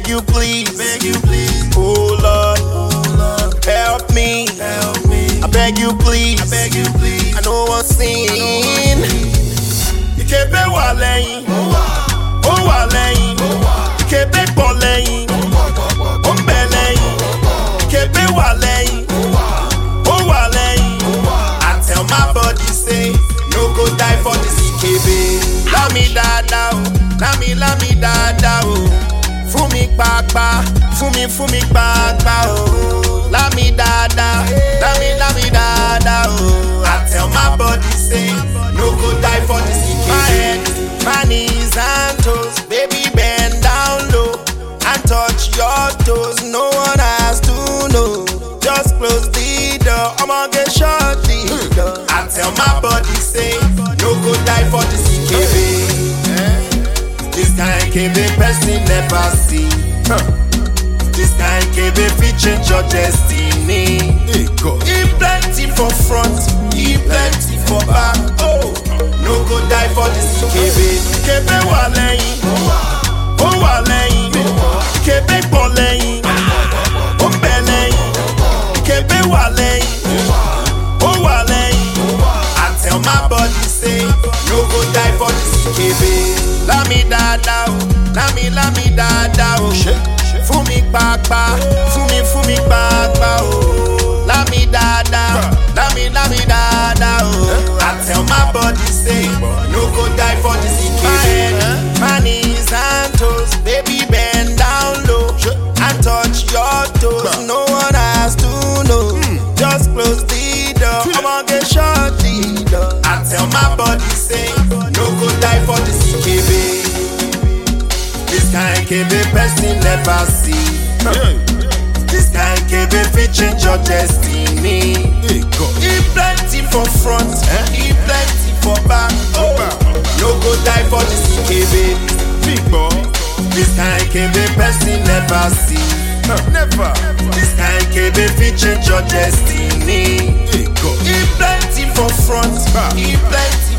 beg you please, beg you please, oh Lord, oh Lord, help me. help me. I beg you please, I beg you please. I know one sin. Ìkébé wà lẹ́yìn, ó wà lẹ́yìn, ìkébé pọ̀ lẹ́yìn, ó ń bẹ lẹ́yìn, ìkébé wà lẹ́yìn, ó wà lẹ́yìn. I tell my body say, no go die for this ìkébé. Lámi dáadáa o, lámi lámi dáadáa o, fún mi pàápàá, fún mi fún mi pàápàá o. Lámi dáadáa, lámi lámi dáadáa o. I tell my body say, no go die for this ìkébé. My head, my knees and toes, baby bend down low and touch your toes. No one has to know. Just close the door. I'ma get shut the door. I tell my body say, no go die for this KB. This kind KB person never see. Huh. This kind KB fit change your destiny. Hey God. He plenty for front, he plenty for back. Oh, no go die for this KB. KB wà lẹ́yìn, ó wà lẹ́yìn, KB pọ̀ lẹ́yìn, ó ń bẹ lẹ́yìn, KB wà lẹ́yìn, ó wà lẹ́yìn. I tell my body say, no go die for this KB. Lámi dáadáa o, lámi lámi dáadáa o. Fún mi pàápàá, fún mi fún mi pàápàá o. Lámi dáadáa, lámi lámi dáadáa o. I tell my body say, no go die for this KB. My head, my knees and toes, baby bend down low and touch your toes. No one has to know. Just close the door. I'ma get shut the door. I tell my body say, no go die for this KB. This kind KB person never see. This kind KB fit change your destiny. Hey God. He plenty for front, he plenty for back. Oh, no go die for this KB. Big boy. This kind KB person never see. Never. This kind KB fit change your destiny. Hey God. He plenty for front, he plenty